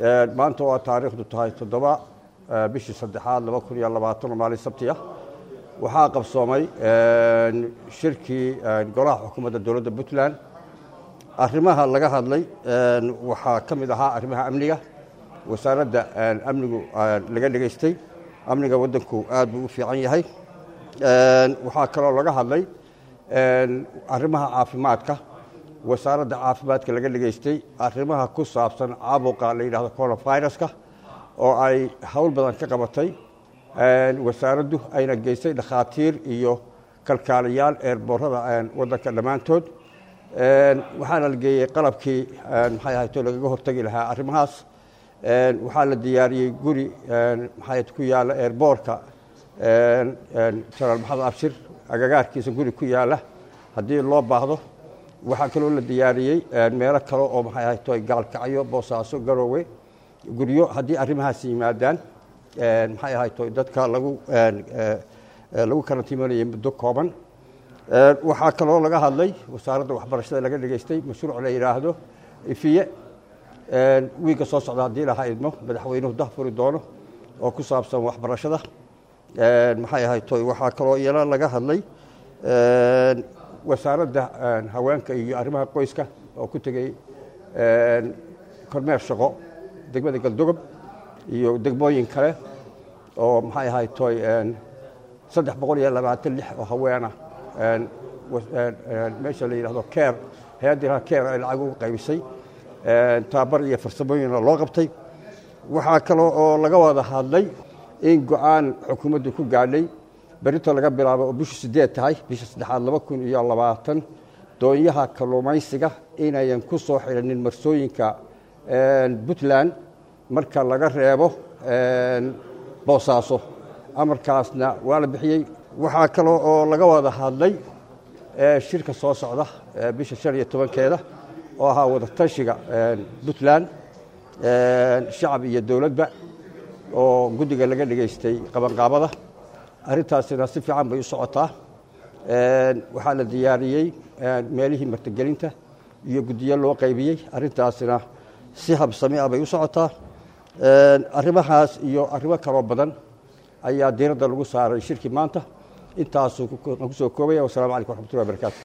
maanta waa taariikhdu tahay toddoba bishii saddexaad laba kun iyo labaatan oo maalin sabti ah waxaa qabsoomay shirkii golaha xukuumadda dowladda puntland arrimaha laga hadlay waxaa ka mid ahaa arrimaha amniga wasaaradda amnigu laga dhegaystay amniga waddanku aad buu u fiican yahay waxaa kaloo laga hadlay arrimaha caafimaadka wasaaradda caafimaadka laga dhegaystay arrimaha ku saabsan caabuqa la yidhahdo coronaviruska oo ay howl badan ka qabatay wasaaraddu ayna geystay dhakhaatiir iyo kalkaalayaal eerboorada waddanka dhammaantood waxaana la geeyey qalabkii maxay ahayto lagaga hortegi lahaa arrimahaas waxaa la diyaariyey guri maxay ku yaalla eerboorka janaal maxamed abshir agagaarkiisa guri ku yaalla haddii loo baahdo waxaa kaloo la diyaariyey meelo kale oo maxay ahayto gaalkacyo boosaaso garoowe guryo haddii arrimahaas yimaadaan maxay ahayto dadka lagu lagu karantiimanayay muddo kooban waxaa kaloo laga hadlay wasaaradda waxbarashada laga dhegaystay mashruuc la yidhaahdo ifiye wiigga soo socda haddii laha idmo madaxweynuhu dahfuri doono oo ku saabsan waxbarashada maxay ahayto waxaa kaloo iyana laga hadlay wasaaradda haweenka iyo arrimaha qoyska oo ku tegey kormeer shaqo degmada galdogob iyo degmooyin kale oo maxay ahaytoy saddex boqol iyo labaatan lix oo haweena meesha la yidhahdo keer hay-adda keer ay lacag ugu qaybisay tababar iyo farsamooyinna loo qabtay waxaa kaloo oo laga wada hadlay in go-aan xukuumaddu ku gaadhay berito laga bilaabo oo bishu sideed tahay bisha saddexaad laba kun iyo labaatan doonyaha kalluumaysiga inayan ku soo xidhanin marsooyinka puntland marka laga reebo boosaaso amarkaasna waa la bixiyey waxaa kaloo oo laga wada hadlay shirka soo socda bisha shan iyo tobankeeda oo ahaa wadatashiga puntland shacab iyo dowladba oo guddiga laga dhegaystay qabanqaabada arrintaasina si fiican bay u socotaa waxaa la diyaariyey meelihii martigelinta iyo guddiyo loo qaybiyey arrintaasina si habsami ah bay u socotaa arrimahaas iyo arrimo kaloo badan ayaa diiradda lagu saaray shirkii maanta intaasuu ku soo koobaya wassalamu calaykum waxmatullahi wabarakatu